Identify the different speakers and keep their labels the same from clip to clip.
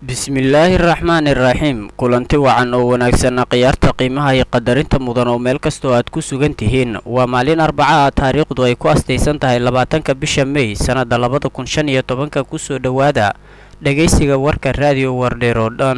Speaker 1: bismillaahi araxmaani iraxiim kulanti wacan oo wanaagsanna khiyaarta qiimaha iyo qadarinta mudan oo meel kastoo aad ku sugan tihiin waa maalin arbaca ah taariikhdu ay ku astaysan tahay labaatanka bisha mey sannadda labada kun shan iyo tobanka kusoo dhowaada dhegaysiga warka raadiyo wardheer oo dhan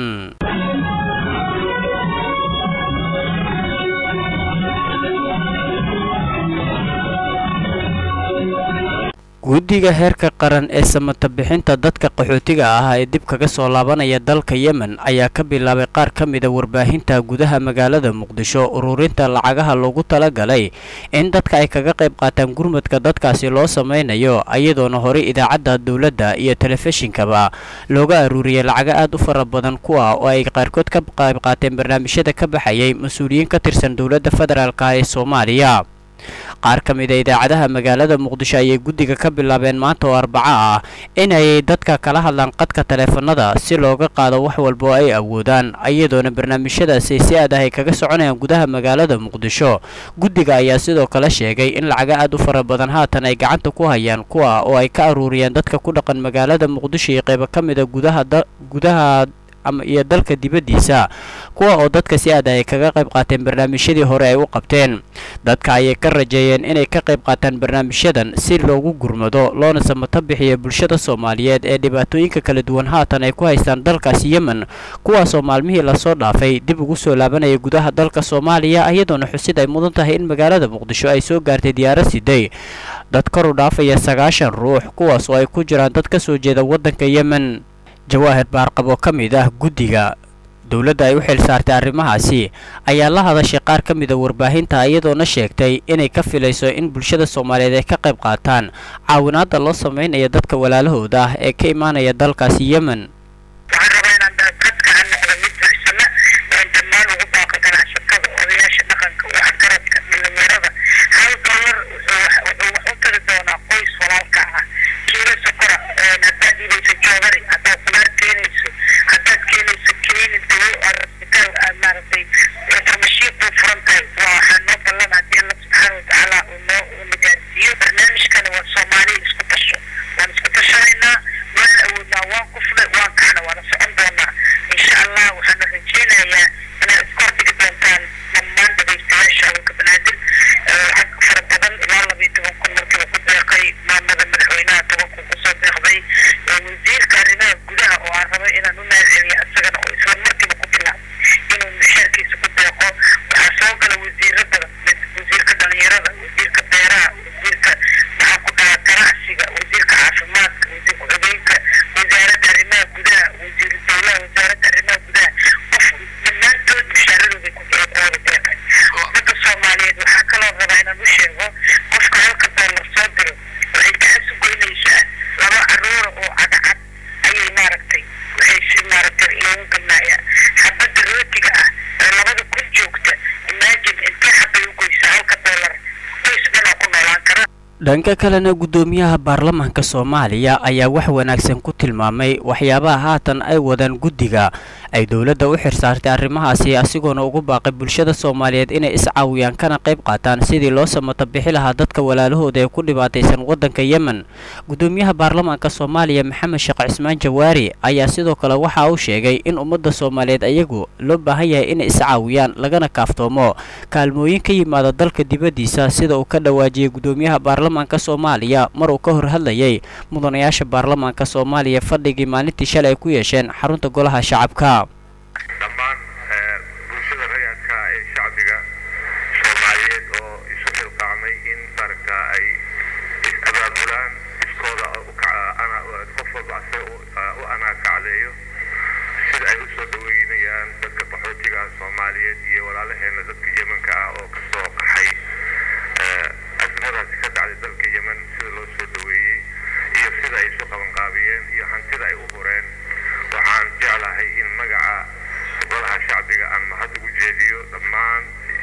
Speaker 1: guddiga heerka qaran ee samata bixinta dadka qaxootiga ah ee dib kaga soo laabanaya dalka yemen ayaa ka bilaabay qaar ka mida warbaahinta gudaha magaalada muqdisho ururinta lacagaha loogu talagalay in dadka ay kaga qayb qaataan gurmadka dadkaasi loo samaynayo iyadoona horey idaacadda dowladda iyo telefishinkaba looga aruuriyay lacago aad u fara badan kuwa oo ay qaarkood ka qayb qaateen barnaamijyada ka baxayay mas-uuliyiin ka tirsan dowladda federaalk ee soomaaliya qaar ka mid a idaacadaha magaalada muqdisho ayay guddiga ka bilaabeen maanta oo arbaco ah inay dadka kala hadlaan qadka taleefanada si looga qaado wax walba oo ay awoodaan iyadoona barnaamijyadaasi si aad ah ay kaga soconayaan gudaha magaalada muqdisho guddiga ayaa sidoo kale sheegay in lacago aad u fara badan haatan ay gacanta ku hayaan kuwa oo ay ka aruuriyeen dadka ku dhaqan magaalada muqdisho iyo qaybo ka mid a gudaha gudaha iyo dalka dibaddiisa kuwa oo dadka si aad ay kaga qayb qaateen barnaamijyadii hore ay u qabteen dadka ayay ka rajeeyeen inay ka qayb qaataan barnaamijyadan si loogu gurmado loona samato bixiyo bulshada soomaaliyeed ee dhibaatooyinka kala duwan haatan ay ku haystaan dalkaasi yemen kuwaasoo maalmihii lasoo dhaafay dib ugu soo laabanaya gudaha dalka soomaaliya iyadoona xusid ay mudan tahay in magaalada muqdisho ay soo gaartay diyaarad siday dad kor u dhaafaya sagaashan ruux kuwaas oo ay ku jiraan dad ka soo jeeda waddanka yemen jawaahir baarqab oo ka mid ah guddiga dowladda ay u xil saartay arrimahaasi ayaa la hadashay qaar ka mida warbaahinta iyadoona sheegtay inay ka filayso in bulshada soomaaliyeed ay ka qayb qaataan caawinaadda loo samaynayo dadka walaalahooda ah ee ka imaanaya dalkaasi yemen dhanka kalena guddoomiyaha baarlamaanka soomaaliya ayaa wax wanaagsan ku tilmaamay waxyaabaha haatan ay wadaan guddiga ay dowladda u xirsaartay arrimahaasi asigoona ugu baaqay bulshada soomaaliyeed inay iscaawiyaan kana qayb qaataan sidii loo samato bixi lahaa dadka walaalahooda ee ku dhibaataysan waddanka yemen guddoomiyaha baarlamaanka soomaaliya maxamed sheekh cismaan jawaari ayaa sidoo kale waxa uu sheegay in ummadda soomaaliyeed ayagu loo baahan yahay inay iscaawiyaan lagana kaaftoomo kaalmooyin ka yimaada dalka dibaddiisa sida uu ka dhawaajiyey guddoomiyaha baarlamaanka soomaaliya mar uu ka hor hadlayay mudanayaasha baarlamaanka soomaaliya fadhigii maalintii shalay ay ku yeesheen xarunta golaha shacabka
Speaker 2: dhammaan bulshada rayadka ee shacbiga soomaaliyeed oo isu xilqaamay in maaragta ay is-abaabulaan iskooda qof walba ase u anaakacdeeyo sida ay usoo dhaweynayaan dadka qaxootiga soomaaliyeed iyo walaalaheena dadka yemanka ah oo kasoo qaxay azmadaasi ka dhacday dalka yemen sida loo soo dhaweeyey iyo sida ay isu qabanqaabiyeen iyo hantida ay u hureen waxaan jeclahay in magaca golaha shacbiga aan mahad ugu jeediyo dhammaan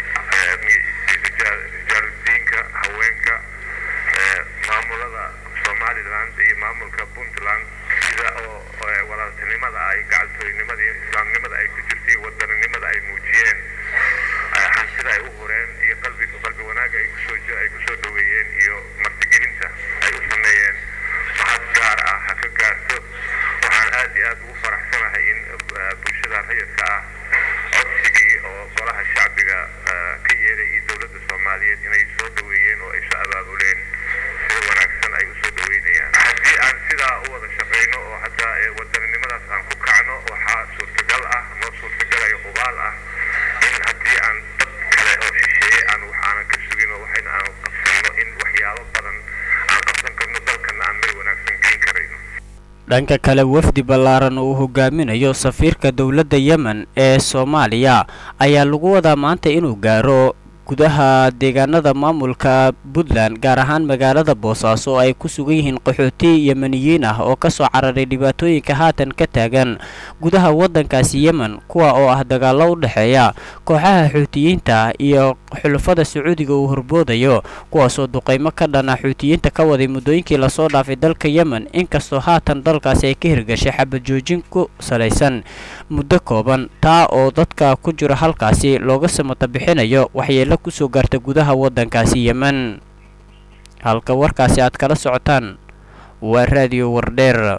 Speaker 2: rijaaludiinka haweenka maamulada somaliland iyo maamulka puntland sida oo walaaltinimada ay gacaltooynimada iyo islaamnimada ay ku jirtay wadaninimada ay muujiyeen hantida ay u hureen iyo qalbi qalbi wanaaga ay kusoo ay kusoo dhaweeyeen iyo martigelinta ay u sameeyeen mahad gaar ah ha ka gaarto waxaan aad iyo aad ugu faraxsanahay in
Speaker 1: dhanka kale wafdi ballaaran uu hogaaminayo safiirka dowladda yemen ee soomaaliya ayaa lagu wadaa maanta inuu gaaro gudaha deegaanada maamulka puntland gaar ahaan magaalada boosaaso oo ay ku sugan yihiin qaxooti yemeniyiin ah oo kasoo cararay dhibaatooyinka haatan ka taagan gudaha waddankaasi yemen kuwa oo ah dagaallo u dhexeeya kooxaha xuutiyiinta iyo xulafada sacuudiga uu horboodayo kuwaasoo duqaymo ka dhana xuutiyiinta ka waday muddooyinkii lasoo dhaafay dalka yemen inkastoo haatan dalkaasi ay ka hirgashay xabad joojin ku salaysan muddo kooban taa oo dadka ku jira halkaasi looga samata bixinayo waxyeelo kusoo gaarta gudaha waddankaasi yemen halka warkaasi aad kala socotaan waa raadiyo wardheer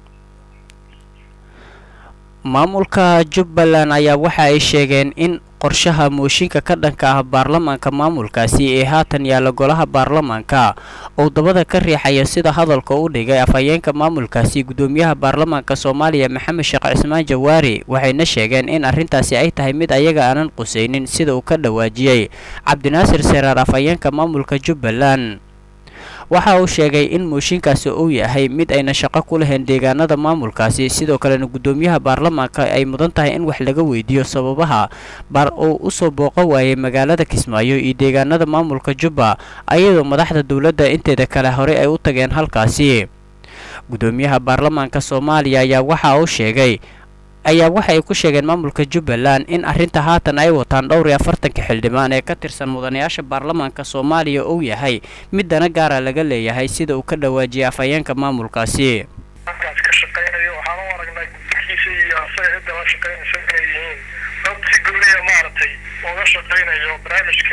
Speaker 1: maamulka jubbaland ayaa waxa ay sheegeen in qorshaha mooshinka ka dhanka ah baarlamaanka maamulkaasi ee haatan yaalla golaha baarlamaanka uu dabada ka riixaya sida hadalka u dhigay afhayeenka maamulkaasi guddoomiyaha baarlamaanka soomaaliya maxamed sheekh cismaan jawaari waxayna sheegeen in arrintaasi ay tahay mid ayaga aanan qusaynin sida uu ka dhawaajiyey cabdinaasir seraar afhayeenka maamulka jubbaland waxa uu sheegay in mooshinkaasi uu yahay mid ayna shaqo ku lahayn deegaanada maamulkaasi sidoo kalena guddoomiyaha baarlamaanka ay mudan tahay in wax laga weydiiyo sababaha bar uu usoo booqan waayay magaalada kismaayo iyo deegaanada maamulka jubba ayadoo madaxda dowladda inteeda kale horey ay u tageen halkaasi guddoomiyaha baarlamaanka soomaaliya ayaa waxa uu sheegay ayaa waxa ay ku sheegeen maamulka jubbaland in arrinta haatan ay wataan dhowr iyo afartanka xildhibaan ee ka tirsan mudanayaasha baarlamaanka soomaaliya uu yahay mid dana gaara laga leeyahay sida uu ka dhawaajiyay afhayeenka maamulkaasi
Speaker 3: halkaas ka shaqaynayo waxaan u aragnaa guddigiisa iyo asaga cidda la shaqaynaysa inay yihiin dad si gooniya maaragtay uga shaqaynayo barnaamijka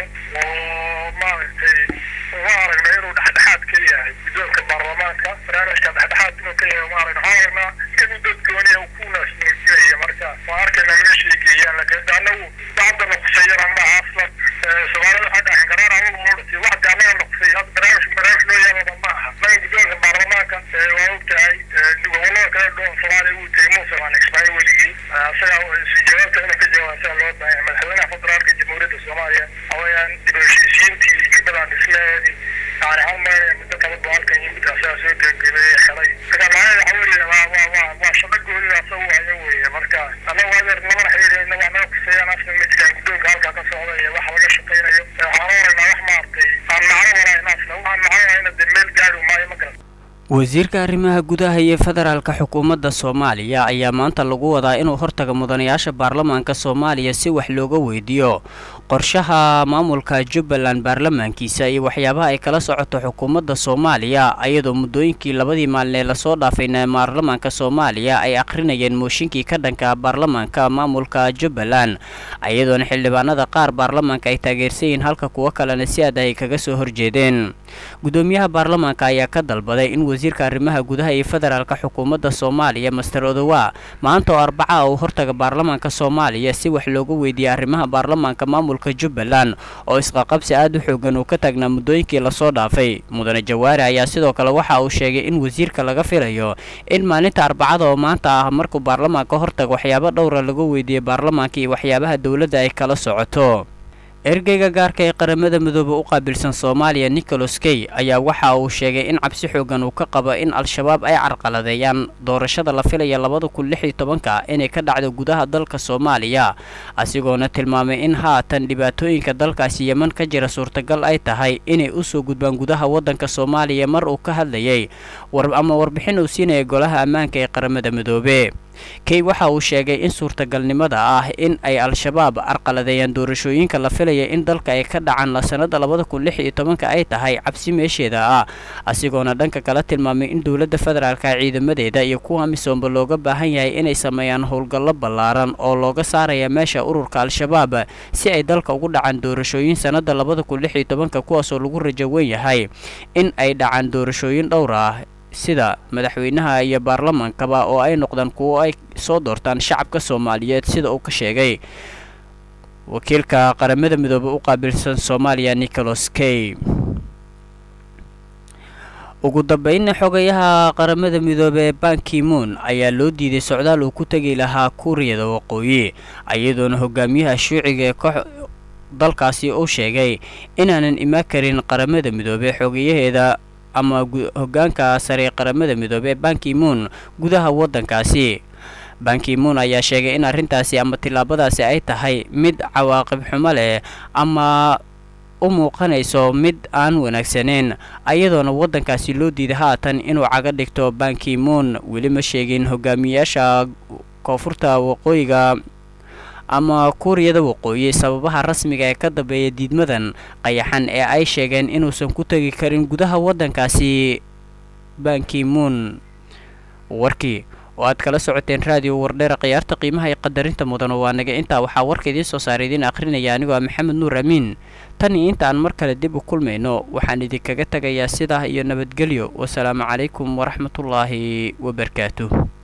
Speaker 3: oo maaragtay uga aragna inuu dhexdhexaad ka yahay guddoonka baarlamaanka barnaamijka dhexdhexaad inuu ka yahay maaragna waxaan aragnaa inuu dad gooniya uu ku naasnuujinaya marka waan arkaynaa meeshay geeyaan laakiin anagu bacda nuqsayana maaha aslan soomaalida waxaa dhaxan karaan anagu maorati wax de anaga nuqsay hadda barnaamij barnaamij loo yaababa ma aha naga guddoonka baarlamaanka waa ogtahay gobolada kale dhoon soomaaliya uu tegay muuse aan ismaaciil weligii asaga jawaabta inuu ka jawaaba asaga loo baahan madaxweynaha federaalka jamhuuriyadda soomaaliya hawayaan dib u heshiisiintii jubbaland dhismaheedii yani hal meel muddo kala boqolkan yimid asaga soo gebagabeeyey xelay marka macnaheeda waxa weeye waa waa waa waa shaqo goonida asaga hayo weeye marka annagu adeer namana xiriirayna wax naga kusayaan aslan ma jiraan guddoonka halkaa ka socda iyo wax laga shaqaynayo waxaan u aragnaa wax maaragtay aan macno walayn aslan waxaan macno walayn dee meel gaari maayo ma garan
Speaker 1: wasiirka arrimaha gudaha iyo federaalka xukuumadda soomaaliya ayaa maanta lagu wadaa inuu hortaga mudanayaasha baarlamaanka soomaaliya si wax looga weydiiyo qorshaha maamulka jubbaland baarlamaankiisa iyo waxyaabaha ay kala socoto xukuumadda soomaaliya ayadoo muddooyinkii labadii maalin ee lasoo dhaafayna baarlamaanka soomaaliya ay akhrinayeen mooshinkii ka dhanka baarlamaanka maamulka jubbaland ayadoona xildhibaanada qaar baarlamaanka ay taageersan yihiin halka kuwo kalena si aad ay kaga soo horjeedeen guddoomiyaha baarlamaanka ayaa ka dalbaday in wasiirka arrimaha gudaha iyo federaalka xukuumadda soomaaliya master odowa maanta oo arbaca uu hortaga baarlamaanka soomaaliya si wax looga weydiiyey arrimaha baarlamaanka maamulka jubbaland oo isqaqabsi aad u xoogan uu ka taagnaa muddooyinkii lasoo dhaafay mudane jawaari ayaa sidoo kale waxa uu sheegay in wasiirka laga filayo in maalinta arbacada oo maanta ah markuu baarlamaanka hortaga waxyaabo dhowra laga weydiiyey baarlamaanka iyo waxyaabaha dowladda ay kala socoto ergeyga gaarka ee qaramada midoobe u qaabilsan soomaaliya nicholas key ayaa waxa uu sheegay in cabsi xoogan uu ka qabo in al-shabaab ay carqaladeeyaan doorashada la filaya labada kun lix iyo tobanka inay ka dhacdo gudaha dalka soomaaliya asigoona tilmaamay in haatan dhibaatooyinka dalkaasi yeman ka jira suurtagal ay tahay inay usoo gudbaan gudaha waddanka soomaaliya mar uu ka hadlayay ama warbixin uu siinaya golaha ammaanka ee qaramada midoobe key waxa uu sheegay in suurtagalnimada ah in ay al-shabaab carqaladeeyaan doorashooyinka la filaya in dalka ay ka dhacaan la sanada labada kun lix iyo tobanka ay tahay cabsi meesheeda ah asigoona dhanka kala tilmaamay in dowladda federaalka ciidamadeeda iyo kuwa misoomba looga baahan yahay inay sameeyaan howlgallo ballaaran oo looga saaraya meesha ururka al-shabaab si ay dalka ugu dhacaan doorashooyin sanada labada kun lix iyo tobanka kuwaasoo lagu rajo wen yahay in ay dhacaan doorashooyin dhowr ah sida madaxweynaha iyo baarlamaankaba oo ay noqdaan kuwo ay soo doortaan shacabka soomaaliyeed sida uu ka sheegay wakiilka qaramada midoobe u qaabilsan soomaaliya nicholas key ugu dambeynna xogayaha qaramada midoobe ee bankimoon ayaa loo diiday socdaal uu ku tegi lahaa kuuriyada waqooyi iyadoona hogaamiyaha shuuciga ee koox dalkaasi uu sheegay inaanan imaan karin qaramada midoobe xogayaheeda ama hogaanka sare qaramada midoobey ee bankimoon gudaha waddankaasi bankimoon ayaa sheegay in arrintaasi ama tillaabadaasi ay tahay mid cawaaqib xumo leh ama u muuqanayso mid aan wanaagsaneyn ayadoona waddankaasi loo diiday haatan inuu caga dhigto bankimoon weli ma sheegin hogaamiyaasha koonfurta waqooyiga ama kuuriyada waqooyi sababaha rasmiga ee ka dambeeya diidmadan qayaxan ee ay sheegeen inuusan ku tegi karin gudaha waddankaasi bankimoon warkii oo aad kala socoteen raadiyo wardheera khiyaarta qiimaha iyo qadarinta mudano waa naga intaa waxaa warka idiin soo saaray idiin akhrinaya anigoo ah maxamed nuur amiin tan iyo inta aan mar kale dib u kulmayno waxaan idinkaga tegayaa sidaa iyo nabadgelyo wasalaamu calaykum waraxmatullaahi wabarakaatuh